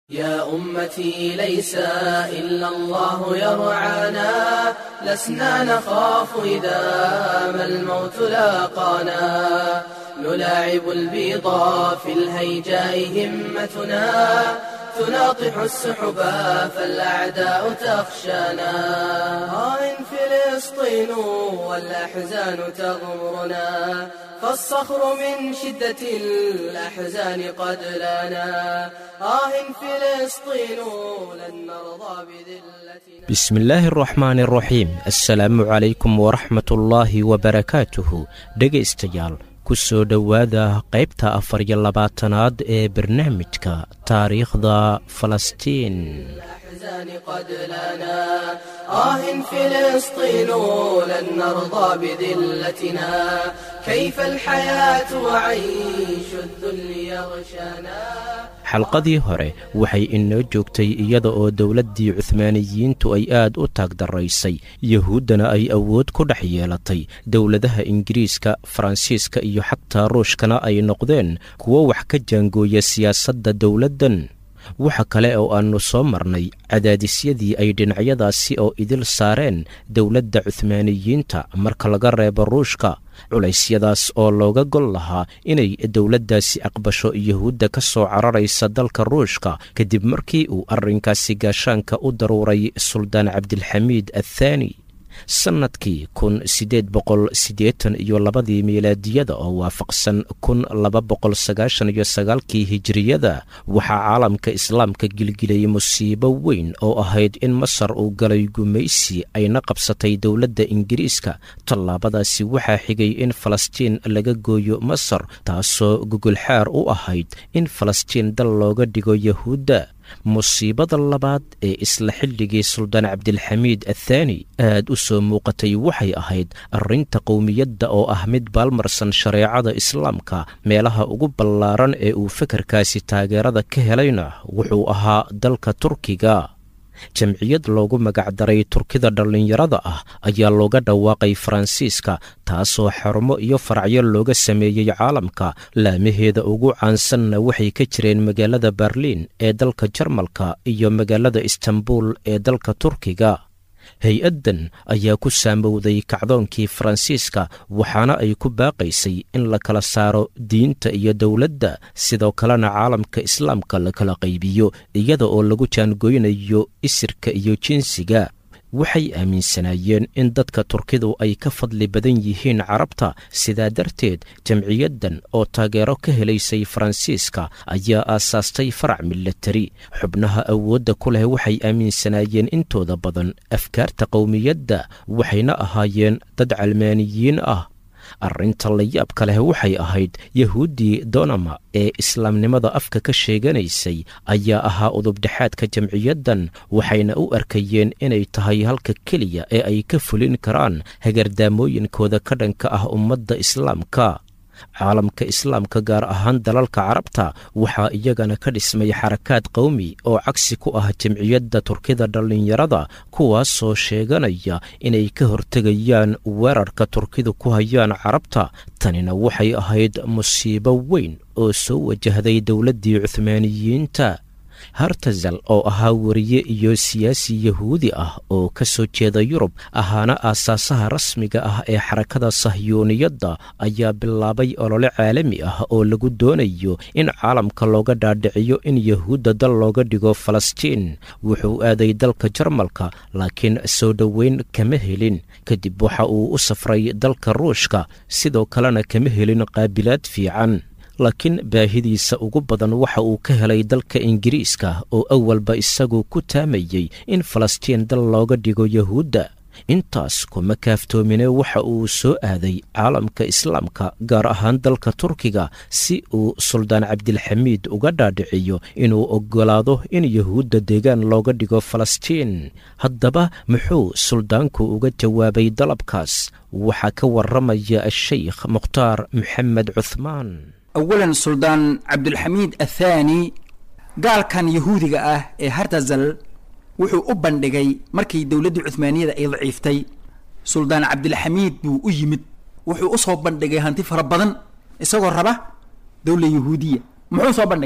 يا أمتي ليس إلا الله يرعانا لسنا نخاف إذا ما الموت لاقانا نلاعب البيضا في الهيجاء همتنا تناطح السحبا فالأعداء تخشانا آه فلسطين والأحزان تغمرنا فالصخر من شدة الأحزان قد لنا آه فلسطين لن نرضى بذلتنا بسم الله الرحmaan الraxiim asalaamu calaykum waraxmat ullaahi wabarakaatuhu dhegaystayaal ku soo dhowaada qaybta afar iyo labaatanaad ee barnaamijka taariikhda falastiin الأحزان قد لنا آه فلسطين لن نرضى بذلتنا كيف الحياة وعيش الذل يغشانا xalqadii hore waxay inoo joogtay iyada oo dowladdii cuhmaaniyiintu ay aad u taagdaraysay yuhuuddana ay awood ku dhex yeelatay dowladaha ingiriiska faransiiska iyo xataa ruushkana ay noqdeen kuwo wax ka jaangooya siyaasadda dowladdan waxa kale oo aannu soo marnay cadaadisyadii ay dhinacyadaasi oo idil saareen dowladda cuhmaaniyiinta marka laga reebo ruushka culaysyadaas oo looga gol lahaa inay dowladdaasi aqbasho yuhuudda ka soo cararaysa dalka ruushka kadib markii uu arrinkaasi gaashaanka u daruuray suldaan cabdilxamiid athaani sannadkii kun siddeed boqol siddeetan iyo labadii miilaadiyada oo waafaqsan kun laba boqol sagaashan iyo sagaalkii hijiriyada waxaa caalamka islaamka gilgilayay musiibo weyn oo ahayd in masar uu galay gumaysi ayna qabsatay dowladda ingiriiska tallaabadaasi waxaa xigay in falastiin laga gooyo masar taasoo gogolxaar u ahayd in falastiin dal looga dhigo yahuudda musiibada labaad ee isla xilligii suldaan cabdilxamiid athaani aad u soo muuqatay waxay ahayd arrinta qowmiyadda oo ah mid baalmarsan shareecada islaamka meelaha ugu ballaaran ee uu fekerkaasi taageerada ka helayna wuxuu ahaa dalka turkiga jamciyad loogu magacdaray turkida dhallinyarada ah ayaa looga dhawaaqay faransiiska taasoo xarumo iyo faracyo looga sameeyey caalamka laamaheeda ugu caansanna waxay ka jireen magaalada berliin ee dalka jarmalka iyo magaalada istanbul ee dalka turkiga hay-addan ayaa ku saamowday kacdoonkii faransiiska waxaana ay ku baaqaysay in la kala saaro diinta iyo dowladda sidoo kalena caalamka islaamka la kala qaybiyo iyada oo lagu jaangoynayo isirka iyo jinsiga waxay aaminsanaayeen in dadka turkidu ay ka fadli badan yihiin carabta sidaa darteed jamciyaddan oo taageero ka helaysay faransiiska ayaa aasaastay farac milatari xubnaha awoodda ku leh waxay aaminsanaayeen intooda badan afkaarta qowmiyadda waxayna ahaayeen dad calmaaniyiin ah arrinta layaabka leh waxay ahayd yahuuddii donama ee islaamnimada afka ka sheeganaysay ayaa ahaa udubdhexaadka jamciyaddan waxayna u arkayeen inay tahay halka keliya ee ay ka fulin karaan hagardaamooyinkooda ka dhanka ah ummadda islaamka caalamka islaamka gaar ahaan dalalka carabta waxaa iyagana ka dhismay xarakaad qowmi oo cagsi ku ah jamciyadda turkida dhallinyarada kuwaasoo sheeganaya inay ka hortegayaan weerarka turkidu ku hayaan carabta tanina waxay ahayd musiibo weyn oo soo wajahday dowladdii cuhmaaniyiinta hartazal oo ahaa wariye iyo siyaasi yahuudi ah oo ka soo jeeda yurub ahaana aasaasaha rasmiga ah ee xarakada sahyuuniyadda ayaa bilaabay olole caalami ah oo lagu doonayo in caalamka looga dhaadhiciyo in yahuudda dal looga dhigo falastiin wuxuu aaday dalka jarmalka laakiin soo dhoweyn kama helin kadib waxa uu u safray dalka ruushka sidoo kalena kama helin qaabilaad fiican laakiin baahidiisa ugu badan waxa uu ka helay dalka ingiriiska oo awalba isagu ku taamayey in falastiin dal looga dhigo yahuudda intaas kuma kaaftoomine waxa uu soo aaday caalamka islaamka gaar ahaan dalka turkiga si uu suldaan cabdilxamiid uga dhaadhiciyo inuu oggolaado in yahuudda deegaan looga dhigo falastiin haddaba muxuu suldaanku uga jawaabay dalabkaas waxaa ka warramaya ashaykh mukhtaar maxamed cuhmaan awalan suldaan cabdulxamiid athaani gaalkan yahuudiga ah ee hartazal wuxuu u bandhigay markii dowladdii cuhmaaniyada ay daciiftay suldaan cabdilxamiid buu u yimid wuxuu usoo bandhigay hanti fara badan isagoo raba dowla yahuudiya muxuu soo bandhigay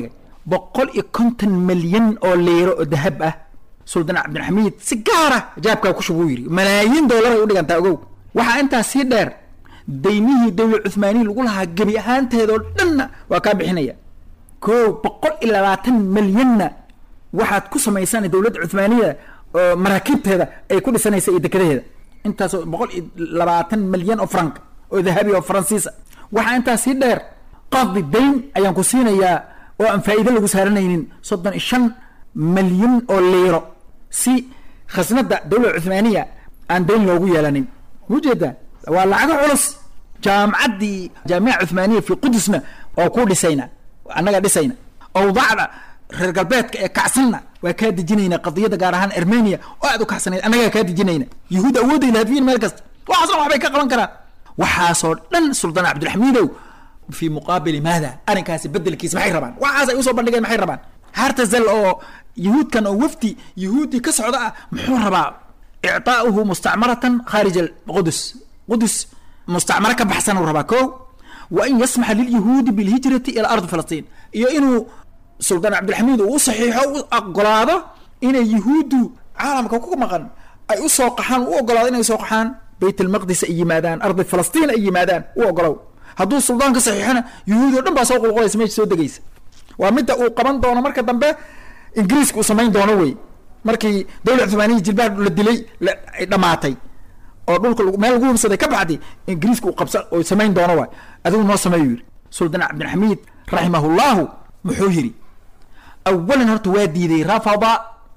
boqol iyo konton milyan oo liiro oo dahab ah suldaan cabdilxamiid si gaara jaabkaa ku shubuu yidhi malaayiin doolar ay u dhigantaa ogow waxaa intaa sii dheer daymihii dowla cuhmaaniya lagu lahaa gebi ahaanteedoo dhanna waa kaa bixinaya ko boqol iyo labaatan milyanna waxaad ku samaysana dowladda cuhmaaniya oo maraakiibteeda ay ku dhisanaysa iyo dekadaheeda intaasoo boqol iyo labaatan milyan oo frank oo dahabi oo faransiisa waxaa intaa sii dheer qadi dayn ayaan ku siinayaa oo aan faa'iido lagu saaranaynin soddon iyo shan milyan oo liiro si khasnada dowlada cuhmaaniya aan dayn loogu yeelanin mujeedaa waa lacago culus jaamacaddii jaamica cuhmaaniya fi qudusna oo ku dhisayna annaga dhisayna awdaacda reer galbeedka ee kacsanna waa kaa dejinayna qadiyadda gaar ahaan armenia oo aad u kacsanayd annagaa kaa dejinayna yahuud awoodday lahafiyin meel kasta waxaasna waxbay ka qaban karaan waxaasoo dhan suldaan cabdilxamiidow fi muqaabili maada arrinkaasi bedelkiisa maxay rabaan waxaas ay usoo bandhigeen maxay rabaan hartazal oo yahuudkan oo wafdi yahuudi ka socda ah muxuu rabaa icطaa'uhu mustacmaratan khaarij alqudus qudus mustacmaro ka baxsan uu rabaa ko wa in yasmaxa lilyahuudi bilhijrati ila ardi falastiin iyo inuu suldaan cabdilxamiid uu u saxiixo u ogolaado inay yahuuddu caalamka ku maqan ay u soo qaxaan u ogolaado inay soo qaxaan bayt almaqdis ay yimaadaan ardi falastiin ay yimaadaan u ogolow hadduu suldaan ka saxiixona yahuudi o dhan baa soo qulqulaysa meesha soo degaysa waa midda uu qaban doono marka dambe ingiriiska uu samayn doono wey markii dowla cumaaniya jilbaha la dilay ay dhamaatay oo dhulka meel lagu hubsaday ka baxdi ingiriiska uu qabsa oo samayn doono waay adigu noo sameeyu yidhi suldaan cabdilxamiid raximahullahu muxuu yidhi awalan horta waa diiday rafada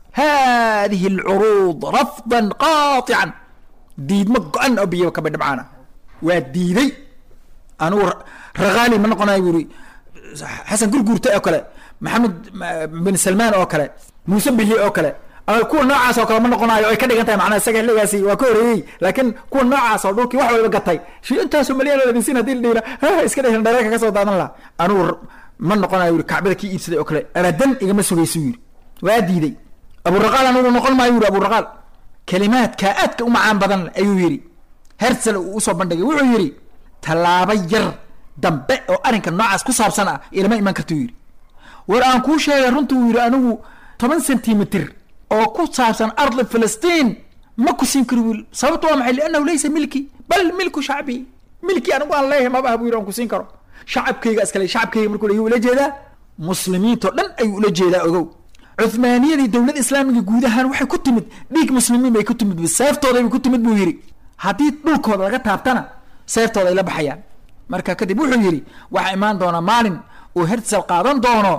hadihi alcuruud rafdan qaatican diidmo go-an oo biyo kaba dhabcaana waa diiday anugu rakaali ma noqonayo buri xasan gurguurta oo kale maxamed bin salmaan oo kale muuse bihi oo kale kuwa noocaas oo kale ma noqonayo ay ka dhigan tahay macnaa isaga xilligaasi waa ka horeeyey laakiin kuwa noocaas oo dhulkii wax waliba gatay shi intaasoo malyan oo ladinsin hadii la dhihila ha iska dhihin dhareerka kasoo daadan laha anugu ma noqonayo yuri kacbada kii iibsaday oo kale abadan igama sugayso yiri waa diiday aburaqaal anugu noqon maayo yuri aburaqaal kalimaadka aadka u macaan badan ayuu yidhi hersel uu usoo bandhigay wuxuu yidhi tallaabo yar dambe oo arrinka noocaas ku saabsan ah ilama iman karta uu yidhi war aan kuu sheegay runta uu yidhi anigu toban centimitr oo ku saabsan ardi filistiin ma ku siin karo wiil sababto waa maxay liannahu laysa milki bal milku shacbi milki anigu aan leeyahay maba ah buu yidhi aan ku siin karo shacabkayga iskale shacabkayga markuu leeyahy ula jeedaa muslimiintoo dhan ayuu ula jeedaa ogow cuhmaaniyadii dowladda islaamiga guud ahaan waxay ku timid dhiig muslimiin bay ku timid seeftooday bay ku timid buu yidhi haddii dhulkooda laga taabtana seeftooda ay la baxayaan marka kadib wuxuu yidhi waxaa imaan doona maalin uu hersel qaadan doono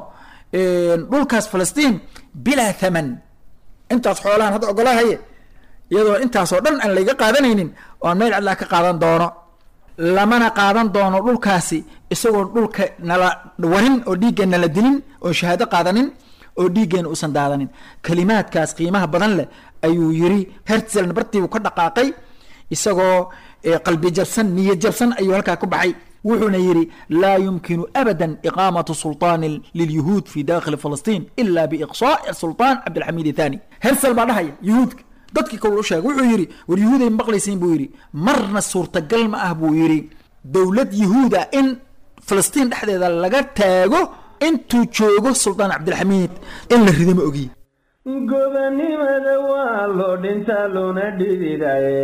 dhulkaas filistiin bilaa thaman intaas xoolahan hadda ogolahaye iyadoo intaasoo dhan aan layga qaadanaynin oo aan meel cadlaa ka qaadan doono lamana qaadan doono dhulkaasi isagoo dhulka nala warin oo dhiiggeen nala dilin oo shahaado qaadanin oo dhiiggeena uusan daadanin kalimaadkaas qiimaha badan leh ayuu yiri herzelna bartiibuu ka dhaqaaqay isagoo qalbi jabsan niyad jabsan ayuu halkaa ku baxay wuxuuna yidhi laa yumkinu abada iqaamatu sulطaani lilyahuud fi dakhili filistiin ila biiqsaa'i sulطaan cabdilxamiid ithani hersel baa dhahaya yuhuudka dadkii kol u sheegay wuxuu yidhi war yahuuday maqlaysiin buu yidhi marna suurtagal ma ah buu yidhi dowlad yahuuda in filistiin dhexdeeda laga taago intuu joogo suldaan cabdilxamiid in la rido ma ogiye gobanimada waa loo dhintaa loona dhididaye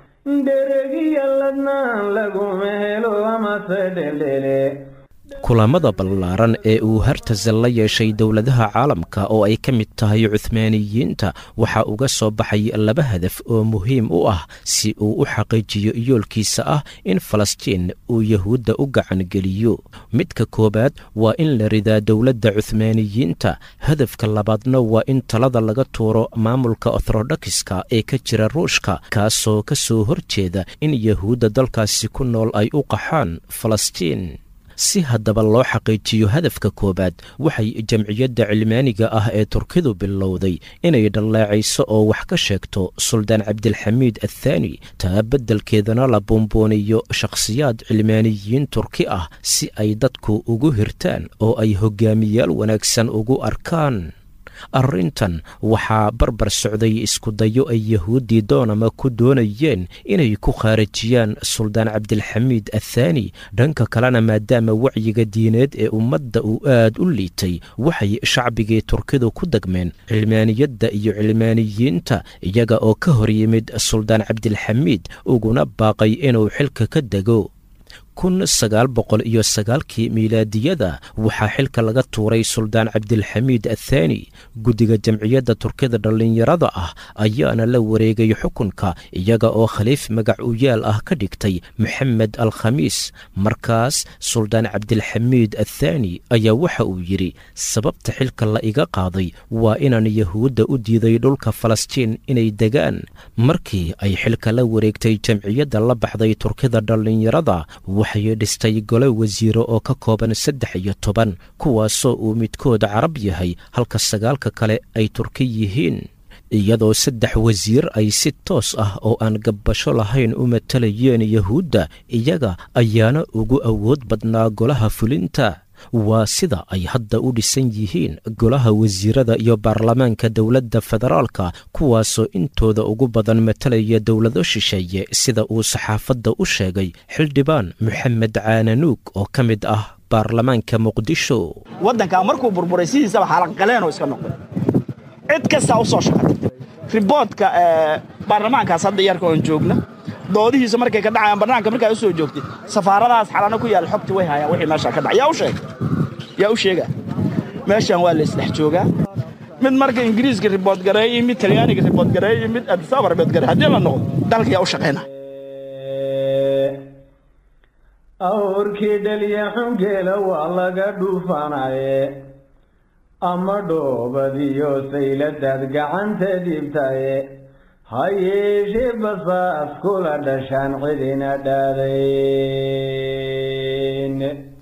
dheregiya ladnaan laguma helo amase dheldhele kulamada ballaaran ee uu hartasal la yeeshay dowladaha caalamka oo ay ka mid tahay cuhmaaniyiinta waxaa uga soo baxay laba hadaf oo muhiim u ah si uu u xaqiijiyo yoolkiisa ah in falastiin uu yahuudda u gacan geliyo midka koowaad waa in la ridaa dowladda cuhmaaniyiinta hadafka labaadna waa in talada laga tuuro maamulka orthodokiska ee ka jira ruushka kaasoo ka soo horjeeda in yahuudda dalkaasi ku nool ay u qaxaan falastiin si haddaba loo xaqiijiyo hadafka koowaad waxay jamciyadda cilmaaniga ah ee turkidu bilowday inay dhallaacayso oo wax ka sheegto suldaan cabdilxamiid athaani taa beddelkeedana la buunbuuniyo shakhsiyaad cilmaaniyiin turki ah si ay dadku ugu hirtaan oo ay hogaamiyaal wanaagsan ugu arkaan arrintan waxaa barbar socday iskudayo ay yahuuddii doonama ku doonayeen inay ku khaarijiyaan suldaan cabdilxamiid athaani dhanka kalena maadaama wacyiga diineed ee ummadda uu aad u liitay waxay shacbigii turkidu ku degmeen cilmaaniyadda iyo cilmaaniyiinta iyaga oo ka hor yimid suldaan cabdilxamiid uguna baaqay inuu xilka ka dego kun sagaal boqol iyo sagaalkii miilaadiyada waxaa xilka laga tuuray suldaan cabdilxamiid athaani guddiga jamciyadda turkida dhallinyarada ah ayaana la wareegay xukunka iyaga oo khaliif magac u yaal ah ka dhigtay moxamed al khamiis markaas suldaan cabdilxamiid athaani ayaa waxa uu yidhi sababta xilka la iga qaaday waa inaan yahuudda u diiday dhulka falastiin inay degaan markii ay xilka la wareegtay jamciyadda la baxday turkida dhallinyarada waxay dhistay gole wasiiro oo ka kooban saddex iyo toban kuwaasoo uu midkood carab yahay halka sagaalka kale ay turki yihiin iyadoo saddex wasiir ay si toos ah oo aan gabbasho lahayn u matalayeen yahuudda iyaga ayaana ugu awood badnaa golaha fulinta waa sida ay hadda u dhisan yihiin golaha wasiirada iyo baarlamaanka dowladda federaalka kuwaasoo intooda ugu badan matalaya dowlado shisheeye sida uu saxaafadda u sheegay xildhibaan moxamed caananuug oo ka mid ah baarlamaanka muqdisho waddankaa markuu burburay sidiisaba xaalaqaleenoo iska noqday cid kastaa u soo shaqatay riboodka baarlamaankaas hadda yarka oon joogna doodihiisa markay ka dhacayaan barnaamijka markaa u soo joogtay safaaradahaas xalana ku yaal xogti way hayaan wixii meeshaa ka dhacay yaa u sheeg yaa u sheega meeshaan waa la isdhex joogaa mid marka ingiriiska ribood gareey iyo mid talyaaniga ribood gareey iyo mid adisaba ribood gareey haddii la noqdo dalka yaa u shaqayna awrkii dhaliya xungeela waa laga dhuufanaye ama dhoobadiyo sayladaad gacanta dhibtaye ha yeeshee basaas kula dhashaan cidina dhaadayn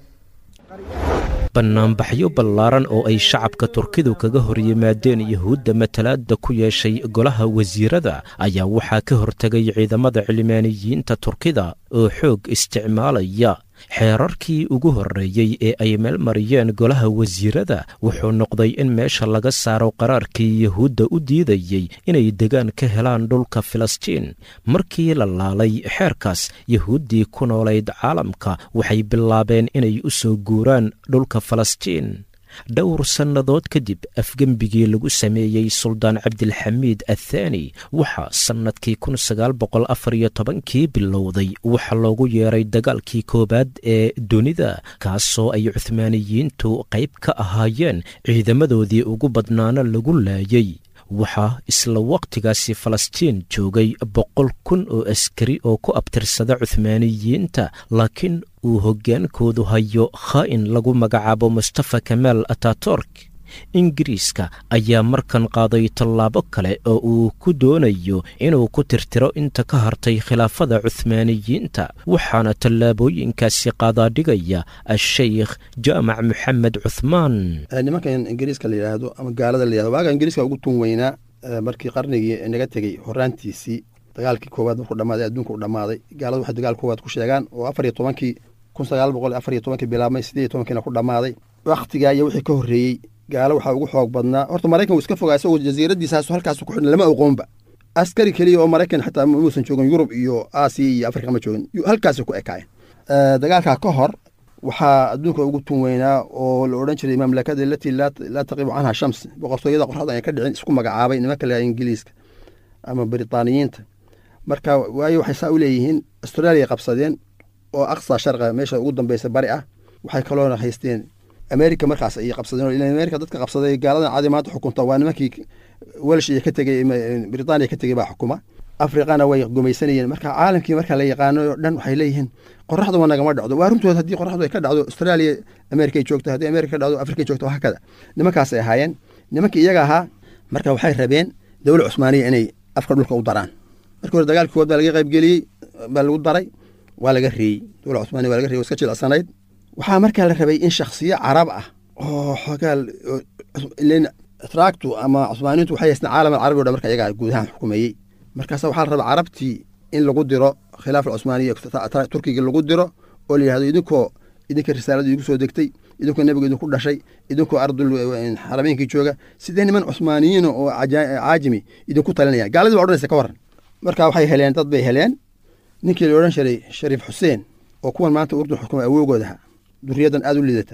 bannaanbaxyo ballaaran oo ay shacabka turkidu kaga hor yimaadeen yahuudda matalaadda ku yeeshay golaha wasiirada ayaa waxaa ka hortegay ciidamada cilmaaniyiinta turkida oo xoog isticmaalaya xeerarkii ugu horreeyey ee ay meel mariyeen golaha wasiirada wuxuu noqday in meesha laga saaro qaraarkii yahuudda u diidayey inay degaan ka helaan dhulka filistiin markii la laalay xeerkaas yahuuddii ku noolayd caalamka waxay bilaabeen inay u soo guuraan dhulka falastiin dhowr sannadood kadib afgembigii lagu sameeyey suldaan cabdilxamiid athaani waxaa sannadkii kun sagaal boqol afar iyo tobankii bilowday waxa loogu yeeray dagaalkii koowaad ee dunida kaasoo ay cuhmaaniyiintu qayb ka ahaayeen ciidamadoodii ugu badnaana lagu laayay waxaa isla wakhtigaasi falastiin joogay boqol kun oo askari oo ku abtirsada cuhmaaniyiinta laakiin uu hoggaankoodu hayo khaa'in lagu magacaabo mustafa kamaal ataturk ingiriiska ayaa markan qaaday tallaabo kale oo uu ku doonayo inuu ku tirtiro inta ka hartay khilaafada cuhmaaniyiinta waxaana tallaabooyinkaasi qaadaadhigaya a-sheykh jaamac moxamed cuhmaan nimankan ingiriiska la yidhaahdo ama gaalada la yihahdo waaga ingiriiska ugu tun weynaa markii qarnigii naga tegey horaantiisii dagaalkii koowaad markuu dhamaaday adduunka u dhammaaday gaaladu waxay dagaal koowaad ku sheegaan oo afar iyo tobankii kun sagaal boqol afar iyo tobankii bilaabmay siddeed iyo tobankiina ku dhammaaday wakhtigaa iyo wixii ka horreeyey gaalo waxaa ugu xoog badnaa horta maraykan wuu iska fogaa isagoo jasiiradiisaas halkaas ku xidhan lama aqoonba askari keliya oo maraykan xataa muusan joogin yurub iyo aasiya iyo afrika ma joogin halkaasay ku ekaayeen dagaalkaa ka hor waxaa adduunka ugu tun weynaa oo la odhan jiray mamlakada alatii laa taqibu canha shams boqortooyada qorxada aan ka dhicin isku magacaabay nimanka la ingiliiska ama britaaniyiinta marka waayo waxay saa u leeyihiin austraaliya qabsadeen oo aqsa sharqa meesha ugu dambeysa bari ah waxay kaloona haysteen america markaas ayay qabsadeen ila america dadka qabsaday gaaladan cadi maanta xukunta waa nimankii welsh iyo ka tegey britaniya ka tegey baa xukuma afriqana way gumaysanayeen marka caalamkii marka la yaqaano o dhan waxay leeyihiin qoraxdu waa nagama dhacdo waa runtood haddii qoraxdu ay ka dhacdo australia america ay joogto haddii america ka dhacdo africa ay joogto hakada nimankaasay ahaayeen nimankii iyaga ahaa marka waxay rabeen dowla cusmaaniya inay afka dhulka u daraan markii hore dagaalkii kowaad baa laga qaybgeliyey baa lagu daray waa laga reeyey dowla cusmaaniya waa laga reeyey waa iska jilacsanayd waxaa markaa la rabay in shakhsiyo carab ah oo xogaal traagtu ama cusmaaniintu waxay haysteen caalam alcarabi o dhan marka iyagaa guud ahaan xukumeeyey markaasa waxaa la rabaa carabtii in lagu diro khilaaf alcusmaaniya turkiga lagu diro oo la yihahdo idinkoo idinka risaaladu igu soo degtay idinkoo nebiga idinku dhashay idinkoo ardul xarameenkii jooga sidee niman cusmaaniyiina oo caajimi idinku talinaya gaaladii baa odhanaysa ka warran marka waxay heleen dad bay heleen ninkii la odhan jiray shariif xuseen oo kuwan maanta urdun xukuma awoogoodaha duriyadan aada u liidata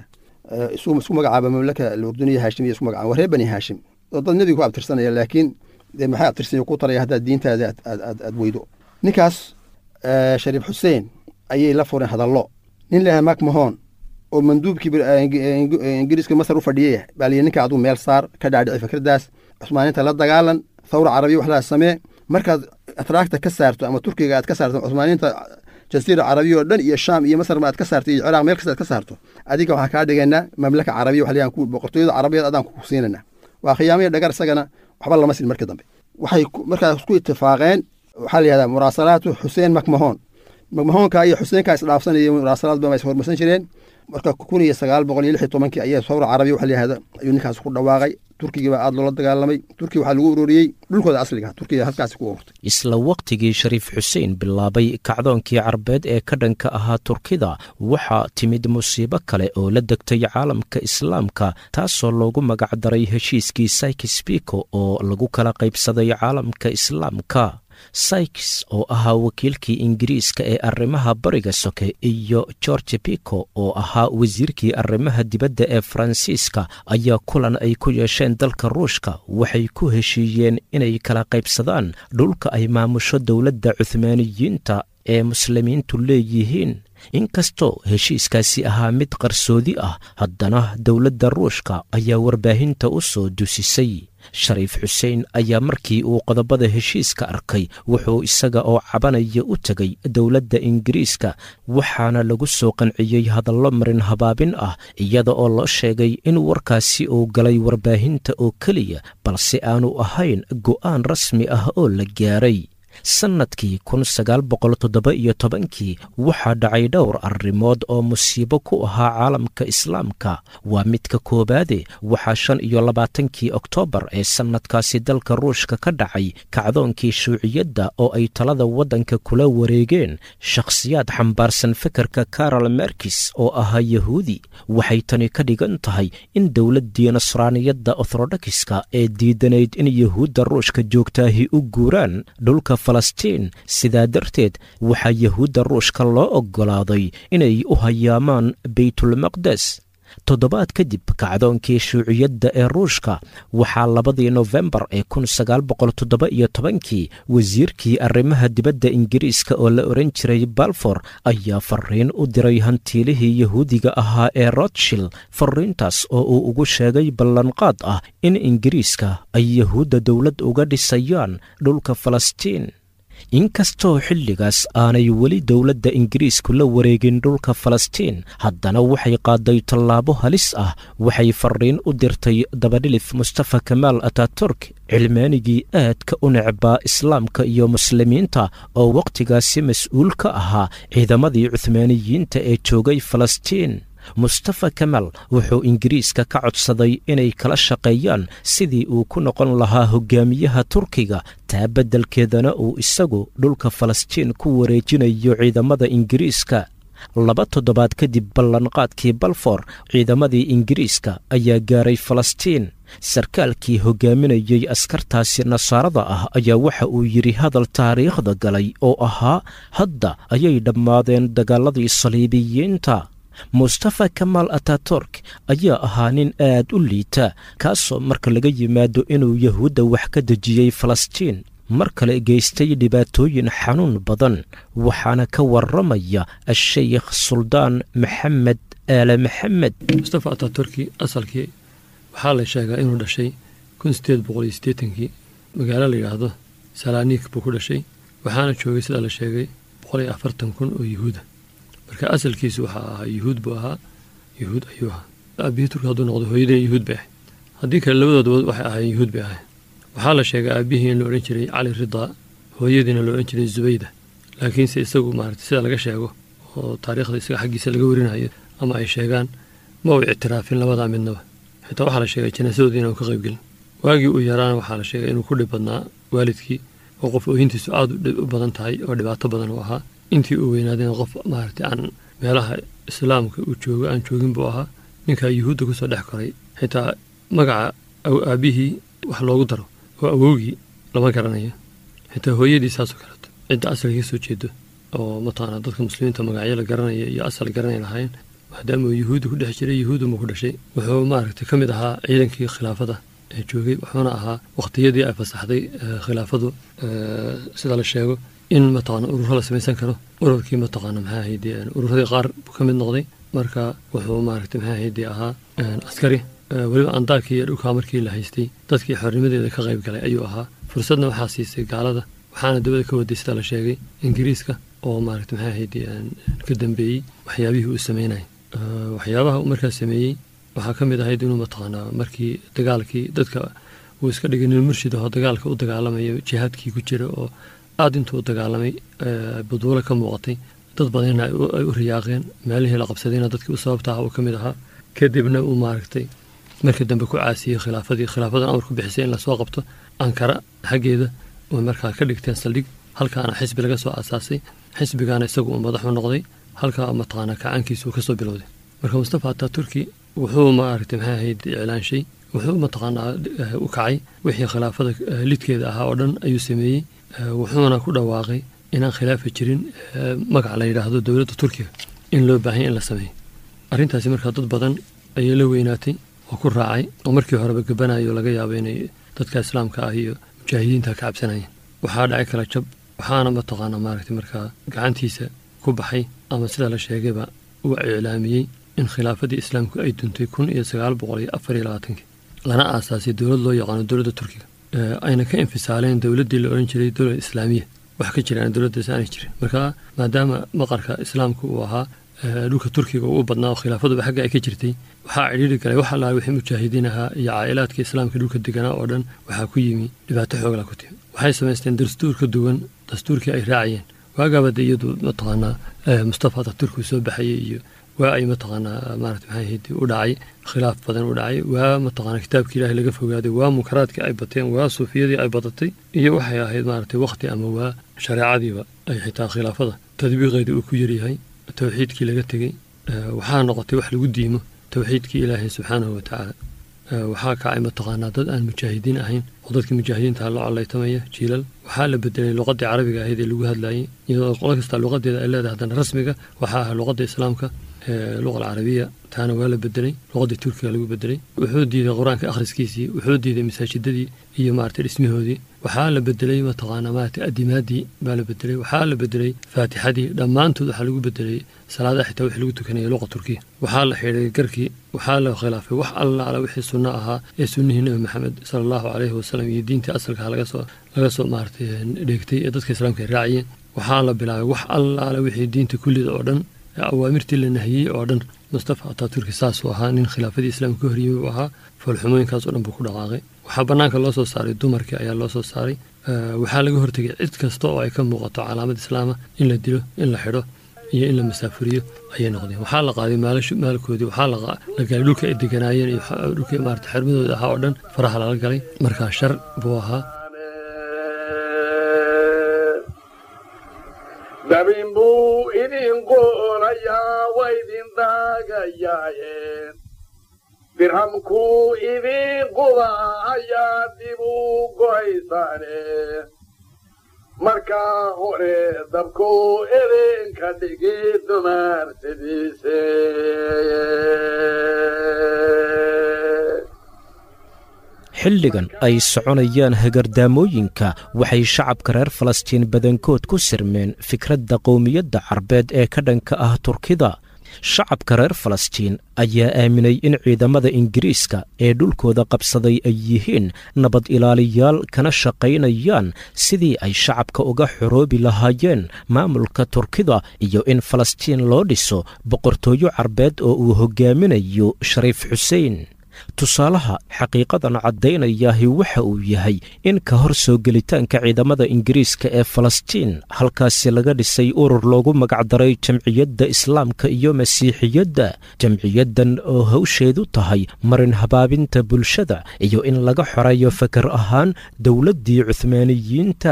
isku magacaaba mamlaka urduniya haashim iyo isku magacaaba waa reer bani haashim oo dad nebiga ku abtirsanaya laakiin dee maxay abtirsan ku taraya haddaad diintaada aad weydo ninkaas shariif xuseen ayay la fureen hadallo nin laha mak mahon oo manduubkii ingiriiska masar u fadhiyay baa liyi ninka aduu meel saar ka dhaadhici fikradaas cusmaaninta la dagaalan thawra carabiya wax laa samee markaad atraagta ka saarto ama turkiga aad ka saarto cusmaaninta jasiira carabiya oo dhan iyo shaam iyo masar ma aad ka saarto iyo ciraaq meel kasta aad ka saarto adiga waxaan kaa dhigaynaa mamlaka carabiya wax layaan boqortooyada carabiyeed adaan ku siinayna waa khiyaamaya dhagar isagana waxba lama sin markii dambe waxay markaas ku itifaaqeen waxaa la yihahdaa muraasalaatu xuseen makmahoon makmahoonka iyo xuseenka isdhaafsanaya muraasalaad ba is hormarsan jireen marka kun iyo sagaal boqol iyo lix iyo tobankii ayaa sawra carabiya waxa la yihahda ayuu ninkaas ku dhawaaqay turkigii baa aada loola dagaalamay turkiga waxaa lagu ururiyey dhulkooda asliga turkiga halkaasi ku ururtay isla wakhtigii shariif xuseen bilaabay kacdoonkii carbeed ee ka dhanka ahaa turkida waxaa timid musiibo kale oo la degtay caalamka islaamka taasoo loogu magacdaray heshiiskii saykis biko oo lagu kala qaybsaday caalamka islaamka sykes oo ahaa wakiilkii ingiriiska ee arrimaha bariga soke iyo george pico oo ahaa wasiirkii arrimaha dibadda ee faransiiska ayaa kulan ay ku yeesheen dalka ruushka waxay ku heshiiyeen inay kala qaybsadaan dhulka ay maamusho dowladda cuhmaaniyiinta ee muslimiintu leeyihiin inkastoo heshiiskaasi ahaa mid qarsoodi ah haddana dowladda ruushka ayaa warbaahinta u soo dusisay shariif xuseen ayaa markii uu qodobada heshiiska arkay wuxuu isaga oo cabanaya u tegay dowladda ingiriiska waxaana lagu soo qanciyey hadallo marin habaabin ah iyada oo loo sheegay in warkaasi uu galay warbaahinta oo keliya balse aanu ahayn go'aan rasmi ah oo la gaaray sannadkii kun sagaal boqol toddoba iyo tobankii waxaa dhacay dhowr arrimood oo musiibo ku ahaa caalamka islaamka waa midka koowaade waxaa shan iyo labaatankii oktoobar ee sannadkaasi dalka ruushka ka dhacay kacdoonkii shuuciyadda oo ay talada waddanka kula wareegeen shakhsiyaad xambaarsan fikirka karol merkis oo ahaa yahuudi waxay tani ka dhigan tahay in dowladdii nasraaniyadda orthodokiska ee diidanayd in yahuudda ruushka joogtaahi u guuraan dhulka falastiin sidaa darteed waxaa yahuudda ruushka loo oggolaaday inay u hayaamaan beytulmaqdes toddobaad kadib kacdoonkii shuuciyadda ee ruushka waxaa labadii nofembar ee kun sagaal boqol toddoba iyo tobankii wasiirkii arrimaha dibadda ingiriiska oo la ohan jiray balfor ayaa fariin u diray hantiilihii yahuudiga ahaa ee rotshild fariintaas oo uu ugu sheegay ballanqaad ah in ingiriiska ay yahuudda dowlad uga dhisayaan dhulka falastiin inkastoo xilligaas aanay weli dowladda ingiriisku la wareegin dhulka falastiin haddana waxay qaaday tallaabo halis ah waxay fariin u dirtay dabadhilif mustafa kamaal ataturk cilmaanigii aadka u necbaa islaamka iyo muslimiinta oo wakhtigaasi mas-uul ka ahaa ciidamadii cuhmaaniyiinta ee joogay falastiin mustafa kamal wuxuu ingiriiska ka codsaday inay kala shaqeeyaan sidii uu ku noqon lahaa hogaamiyaha turkiga taa beddelkeedana uu isagu dhulka falastiin ku wareejinayo ciidamada ingiriiska laba toddobaad kadib ballanqaadkii balfor ciidamadii ingiriiska ayaa gaaray falastiin sarkaalkii hogaaminayey askartaasi nasaarada ah ayaa waxa uu yidhi hadal taariikhda galay oo ahaa hadda ayay dhammaadeen dagaaladii saliibiyiinta mustafa kamaal ataturk ayaa ahaa nin aad u liita kaasoo marka laga yimaado inuu yahuudda wax ka dejiyey falastiin mar kale geystay dhibaatooyin xanuun badan waxaana ka warramaya asheykh suldaan maxamed aale maxamed mustafa ataturki asalkii waxaa la sheegaa inuu dhashay kun sideed boqol iyo siddeetankii magaalo la yidhaahdo salaaniik buu ku dhashay waxaana joogay sidaa la sheegay boqol iyo afartan kun oo yuhuuda marka asalkiisu waxaa ahaa yuhuud buu ahaa yuhuud ayuu ahaa aabihii turki hadduu noqdo hooyadii yuhuud bay ahayd haddii kale labadoodaba waxay ahaayeen yuhuud bay ahayd waxaa la sheegay aabihii in la odhan jiray cali ridaa hooyadiina la odhan jiray zubayda laakiinse isagu maarata sida laga sheego oo taariikhda isaga xaggiisa laga warinayo ama ay sheegaan ma uu ictiraafin labadaa midnaba xitaa waxaa la sheegay janaasadoodii inaan ka qaybgelin waagii uu yaraana waxaa la sheegay inuu ku dhib badnaa waalidkii oo qof ooyintiisu aada u badan tahay oo dhibaato badan u ahaa intii uu weynaadayna qof maaragtay aan meelaha islaamka uu joogo aan joogin buu ahaa ninkaa yuhuudda kusoo dhex koray xitaa magaca aabihii wax loogu daro oo awowgii lama garanayo xitaa hooyadii saasoo kaleeto cidda asalka ka soo jeedo oo mataqaana dadka muslimiinta magacyo la garanaya iyo asal garanay lahaayeen maadaama uu yuhuudda ku dhex jiray yuhuudda ma ku dhashay wuxuu maaragtay ka mid ahaa ciidankii khilaafada ee joogay wuxuuna ahaa waqtiyadii ay fasaxday khilaafadu sida la sheego in mataqaana ururo la samaysan karo ururkii mataqaana maxaa ahayd ururadii qaar buu ka mid noqday marka wuxuu maaragtay maxaa ahayd ahaa askari weliba andaakii iyo dhulkaa markii la haystay dadkii xornimadeeda ka qayb galay ayuu ahaa fursadna waxaa siisay gaalada waxaana dabada ka waday sida la sheegay ingiriiska oo maaragta maxaa ahayd ka dambeeyey waxyaabihii uu sameynayay waxyaabaha uu markaa sameeyey waxaa ka mid ahayd inuu mataqaanaa markii dagaalkii dadka uu iska dhigay nin murshid ahoo dagaalka u dagaalamayo jihaadkii ku jira oo aada intuu u dagaalamay buduulo ka muuqatay dad badanna ay u riyaaqeen meelihii la qabsadayna dadkii u sababta ah uu ka mid ahaa kadibna uu maaragtay markii dambe ku caasiyey khilaafadii khilaafadan amar ku bixisay in lasoo qabto ankara xaggeeda oo markaa ka dhigteen saldhig halkaana xisbi laga soo aasaasay xisbigaana isagu uu madaxu noqday halkaa mataqaanaa kacaankiisu uu kasoo bilowday marka mustafa ataturki wuxuu maaragtay maxay ahayd iclaanshay wuxuu mataqaanaa u kacay wixii khilaafada lidkeeda ahaa oo dhan ayuu sameeyey wuxuuna ku dhawaaqay inaan khilaafa jirin magac la yidhaahdo dowladda turkiga in loo baahanya in la sameeyo arrintaasi markaa dad badan ayay la weynaatay oo ku raacay oo markii horeba gabanayo laga yaabo inay dadka islaamka ah iyo mujaahidiinta ka cabsanayeen waxaa dhacay kala jab waxaana mataqaana maaragtay markaa gacantiisa ku baxay ama sida la sheegayba uu iclaamiyey in khilaafadii islaamku ay duntay kun iyo sagaal boqol iyo afar iyo labaatankii lana aasaasay dowlad loo yaqaano dowladda turkiga ayna ka infisaaleen dowladdii la odhan jiray dowlad islaamiya wax ka jiraan dowladdaas aanay jirin marka maadaama maqarka islaamku uu ahaa dhulka turkiga uu u badnaa oo khilaafaduba xagga ay ka jirtay waxaa cidhiiri galay wax allaale wixii mujaahidiin ahaa iyo caa'ilaadka islaamka dhulka deganaa oo dhan waxaa ku yimi dhibaato xoogla ku timi waxay samaysteen dastuur ka duwan dastuurkii ay raacayeen waagaaba de iyadu mataqaanaa mustafa ataturk uu soo baxayay iyo waa ay mataqaanaa maarata maxay ahayd u dhacay khilaaf badan u dhacay waa mataqaanaa kitaabkii ilaahay laga fogaaday waa munkaraadkii ay bateen waa suufiyadii ay badatay iyo waxay ahayd maaragtay waqti ama waa shareecadiiba ay xitaa khilaafada tadbiiqeedii uu ku yaryahay towxiidkii laga tegey waxaa noqotay wax lagu diimo towxiidkii ilaahay subxaanahu watacaala waxaa kacay mataqaanaa dad aan mujaahidiin ahayn oo dadkii mujaahidiinta la collaytamaya jiilal waxaa la bedelay luqadii carabiga ahayd ee lagu hadlayay iyadoo qolo kasta luqadeeda ay leedahay haddana rasmiga waxaa ah luqadda islaamka luqa alcarabiya taana waa la bedelay luqadii turkiga lagu bedelay wuxuu diiday qur-aanka akhriskiisii wuxuu diiday masaajidadii iyo maaragtay dhismahoodii waxaa la bedelay mataqaanaa maaragtay adimaadii baa la bedelay waxaa la bedelay faatixadii dhammaantood waxaa lagu bedelay salaadaha xitaa wixii lagu tukanayay luqa turkiya waxaa la xidhay garkii waxaa la khilaafay wax allaala wixii sunno ahaa ee sunnihii nebi maxamed sala allahu calayhi wasalam iyo diintii asalkaha laga soo laga soo maaragtay dheegtay ee dadka islaamka ay raaciyeen waxaa la bilaabay wax allaala wixii diinta kullida oo dhan awaamirtii la nahiyey oo dhan mustafa ataturki saasuu ahaa nin khilaafadii islaamka ka horyimi uu ahaa foolxumooyinkaas oo dhan buu ku dhaqaaqay waxaa bannaanka loo soo saaray dumarkii ayaa loo soo saaray waxaa laga hortegay cid kasta oo ay ka muuqato calaamad islaama in la dilo in la xidho iyo in la masaafuriyo ayay noqdeen waxaa la qaaday maalkoodii waxaa la galay dhulka ay deganaayeen iyo dhulkii maarata xermadooda ahaa oo dhan faraha lala galay markaa shar buu ahaa dabin buu idin qoonayaa waa idin daagayaaye dirhamkuu idin qubaayaa dib u go'aysaane markaa hore dabkuu idinka dhigi dumaarsidiise xilligan ay soconayaan hagardaamooyinka waxay shacabka reer falastiin badankood ku sirmeen fikradda qowmiyadda carbeed ee ka dhanka ah turkida shacabka reer falastiin ayaa aaminay in ciidamada ingiriiska ee dhulkooda qabsaday ay yihiin nabad ilaaliyaal kana shaqaynayaan sidii ay shacabka uga xoroobi lahaayeen maamulka turkida iyo in falastiin loo dhiso boqortooyo carbeed oo uu hogaaminayo shariif xuseen tusaalaha xaqiiqadan caddaynayahi waxa uu yahay in ka hor soo gelitaanka ciidamada ingiriiska ee falastiin halkaasi laga dhisay urur loogu magacdaray jamciyadda islaamka iyo masiixiyadda jamciyaddan oo hawsheedu tahay marin habaabinta bulshada iyo in laga xoreeyo fakar ahaan dowladdii cuhmaaniyiinta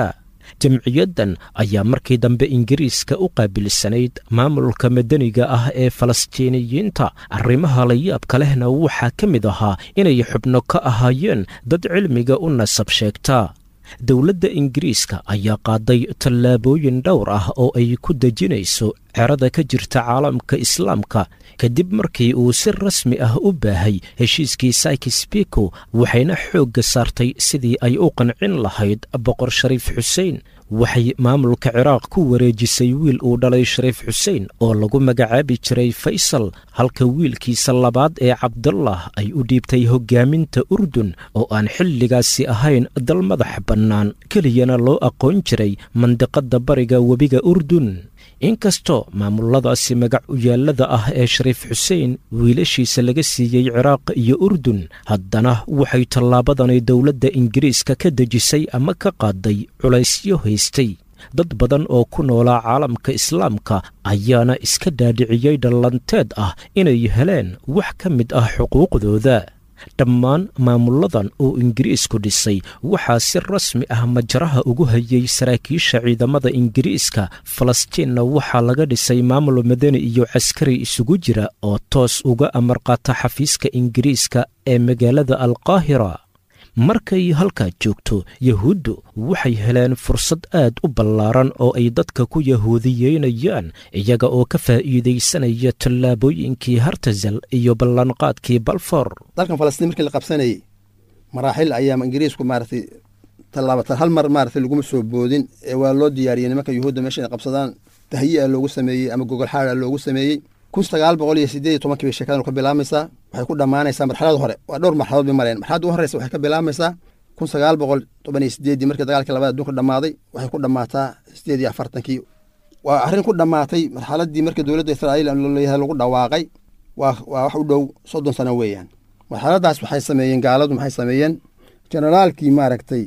jamciyaddan ayaa markii dambe ingiriiska u qaabilsanayd maamulka madaniga ah ee falastiiniyiinta arrimaha layaabka lehna waxaa ka mid ahaa inay xubno ka ahaayeen dad cilmiga u nasab sheegta dowladda ingiriiska ayaa qaaday tallaabooyin dhowr ah oo ay ku dejinayso cerada ka jirta caalamka islaamka kadib markii uu si rasmi ah u baahay heshiiskii saykis biko waxayna xoogga saartay sidii ay u qancin lahayd boqor shariif xuseen waxay maamulka ciraaq ku wareejisay wiil uu dhalay shariif xuseen oo lagu magacaabi jiray faysal halka wiilkiisa labaad ee cabdullah ay u dhiibtay hoggaaminta urdun oo aan xilligaasi ahayn dal madax bannaan keliyana loo aqoon jiray mandiqadda bariga webiga urdun inkastoo maamuladaasi magac uyaallada ah ee shariif xuseen wiilashiisa laga siiyey ciraaq iyo urdun haddana waxay tallaabadani dowladda ingiriiska ka dejisay ama ka qaaday culaysyo haystay dad badan oo ku noolaa caalamka islaamka ayaana iska dhaadhiciyey dhallanteed ah inay heleen wax ka mid ah xuquuqdooda dhammaan maamuladan oo ingiriisku dhisay waxaa si rasmi ah majaraha ugu hayay saraakiisha ciidamada ingiriiska falastiinna waxaa laga dhisay maamul madani iyo caskari isugu jira oo toos uga amar qaata xafiiska ingiriiska ee magaalada alqaahira markay halkaa joogto yahuuddu waxay heleen fursad aad u ballaaran oo ay dadka ku yahuudiyeynayaan iyaga oo ka faa'iidaysanaya tallaabooyinkii hartazal iyo ballanqaadkii balfor dalkan falastiin markii la qabsanayey maraaxil ayaa ingiriisku maaragtay tallaabatan hal mar maaragtay laguma soo boodin ee waa loo diyaariyey nimanka yuhuudda meesha inay qabsadaan tahyi-a loogu sameeyey ama gogol xaada loogu sameeyey kun sagaal boqol iyo sideed iyo tobankii bay sheekadan ka bilaamaysaa waxay ku dhammaanaysaa marxalada hore waa dhowr marxaladood bay mareen marxaladda u horreysa waxay ka bilaamaysaa kun sagaal boqol toban iyo sideeddii markii dagaalkii labada adduunka dhammaaday waxay ku dhammaataa sideed iyo afartankii waa arrin ku dhammaatay marxaladdii markii dowladda israa'iil leeyahay lagu dhawaaqay waa waa wax u dhow soddon sano weeyaan marxaladdaas waxay sameeyeen gaaladu maxay sameeyeen generaalkii maaragtay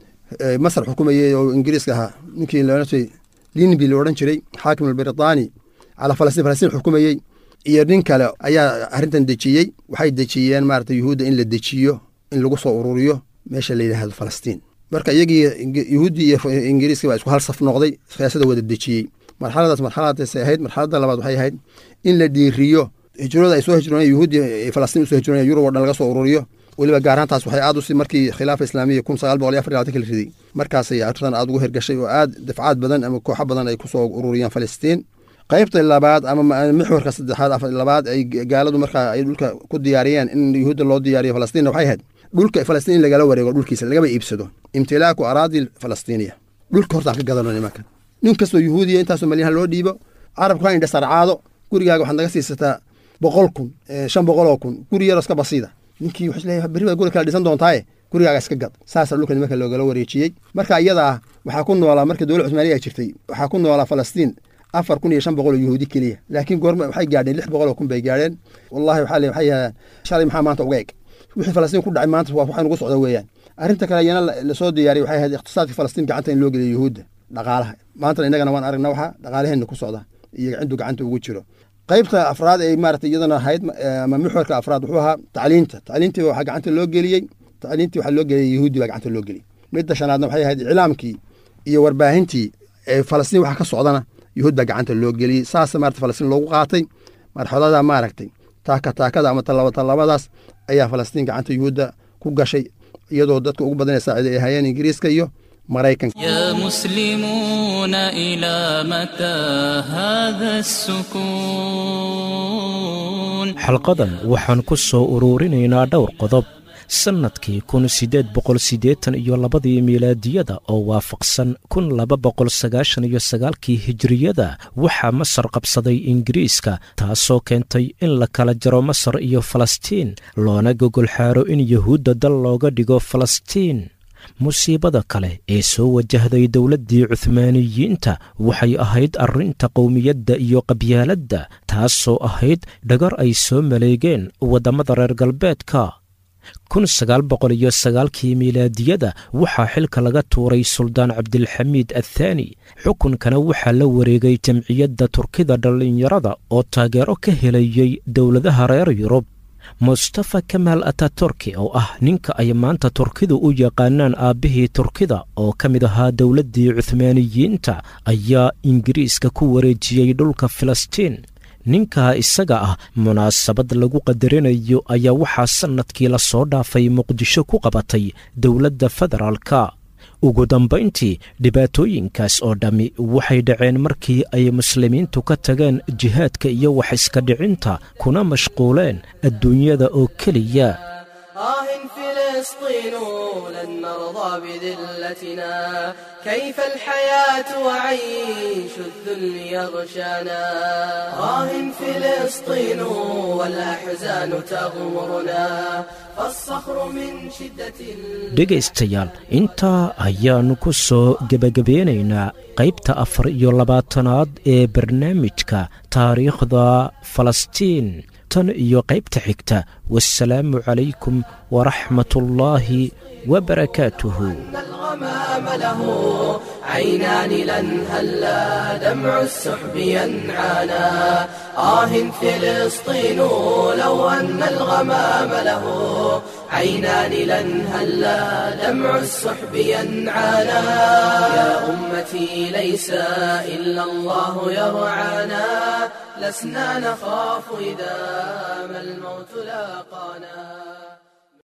masar xukumayey oo ingiriiska ahaa ninkii loodhanjiray linbi la odhan jiray xaakim albritani calaa falastiin falastiin xukumayey iyo nin kale ayaa arrintan dejiyey waxay dejiyeen maarata yuhuudda in la dejiyo in lagu soo ururiyo meesha la yidhaahdo falastiin marka iyagii yuhuuddii iyo ingiriiska baa isku hal saf noqday siyaasada wada dejiyey marxaladaas marxaladaasay ahayd marxaladda labaad waxay ahayd in la dhiiriyo hijrooda ay soo hijrooneen yuhuuddii falastiin usoo hijrooneen yurub oo dhan laga soo ururiyo weliba gaaraantaas waxay aad usi markii khilaafa islaamiya kun sagaal boqol iyo afar labaatanki la riday markaasay arrintan aad ugu hirgashay oo aad dafcaad badan ama kooxo badan ay kusoo ururiyeen falastiin qaybta labaad ama mixwarka saddexaad afar labaad ay gaaladu markaa ay dhulka ku diyaariyeen in yuhuudda loo diyaariyo falastiinna waxay ahayd dhulka falastiin in lagala wareego dhulkiisa lagaba iibsado imtilaaku araadi falastiiniya dhulka hortaan ka gadano nimankan nin kastoo yuhuudiya intaasoo malyahan loo dhiibo carabku ha indha sarcaado gurigaaga waxaad naga siisataa boqol kun shan boqol oo kun guri yaroo iska basiida ninkii wuxuu isleeyahay berri baad guri kala dhisan doontaaye gurigaaga iska gad saasaa dhulka nimanka loogala wareejiyey marka iyada ah waxaa ku noolaa markii dowlad cusmaaniya jirtay waxaa ku noolaa falastiin afar kun iyo shan boqol oo yuhuudi keliya laakiin goorma waxay gaadheen lix boqol oo kun bay gaadheen wallahi waxaa le waxay yahaan shalay maxaa maanta uga eg wixii falastiin ku dhacay maanta waa waxay nugu socda weeyaan arrinta kale iyana lasoo diyaariyay waxay ahayd iqtisaadka falastiin gacanta in loo geliyo yuhuudda dhaqaalaha maantana innagana waan aragna waxa dhaqaalaheenna ku socda iyo ciddu gacanta ugu jiro qaybta afraad ay maarata iyadana ahayd ama mixwarka afraad wuxuu ahaa tacliinta tacliintii waxaa gacanta loo geliyey tacliintii waxaa loo geliyey yuhuudi baa gacanta loo geliyey midda shanaadna waxay ahayd iclaamkii iyo warbaahintii ee falastiin waxa ka socdana yuhuud baa gacanta loo geliyey saas maarata falastiin loogu qaatay marxalada maaragtay taaka taakada ama tallaba tallabadaas ayaa falastiin gacanta yuhuudda ku gashay iyadoo dadka ugu badanee saacida ay ahaayeen ingiriiska iyo maraykanka يا مسلمون إلى متى هذا السكون xalqadan waxaan ku soo uruurinaynaa dhowr qodob sannadkii kun siddeed boqol siddeetan iyo labadii miilaadiyada oo waafaqsan kun laba boqol sagaashan iyo sagaalkii hijiriyada waxaa masar qabsaday ingiriiska taasoo keentay in la kala jaro masar iyo falastiin loona gogol xaaro in yuhuudda dal looga dhigo falastiin musiibada kale ee soo wajahday dowladdii cuhmaaniyiinta waxay ahayd arrinta qowmiyadda iyo qabyaaladda taasoo ahayd dhagar ay soo maleegeen waddamada reer galbeedka kun sagaal boqol iyo sagaalkii miilaadiyada waxaa xilka laga tuuray suldaan cabdilxamiid athaani xukunkana waxaa la wareegay jamciyadda turkida dhallinyarada oo taageero ka helayey dowladaha reer yurub mustafa kamaal ataturki oo ah ninka ay maanta turkidu u yaqaanaan aabbihii turkida oo ka mid ahaa dowladdii cuhmaaniyiinta ayaa ingiriiska ku wareejiyey dhulka filistiin ninka isaga ah munaasabad lagu qadarinayo ayaa waxaa sannadkii la soo dhaafay muqdisho ku qabatay dowladda federaalka ugu dambayntii dhibaatooyinkaas oo dhammi waxay dhaceen markii ay muslimiintu ka tageen jihaadka iyo wax iska dhicinta kuna mashquuleen adduunyada oo keliya آه فلسطين لن نرضى بذلتنا كيف الحياة وعيش الذل يغشانا آه فلسطين والأحزان تغمرنا فالصخر من شدة ال- dhegaystayaal intaa ayaannu ku soo gebagabeynaynaa qaybta afar iyo labaatanaad ee barnaamijka taariikhda falastiin tan iyo qaybta xigta wasalaamu calaykum waraxmatullaahi wabarakaatuhu الغمام له عينان لن هلا دمع السحب ينعانا آه فلسطين لو أن الغمام له عينان لن هلا دمع السحب ينعانا يا أمتي ليس إلا الله يرعانا لسنا نخاف إذا ما الموت لاقانا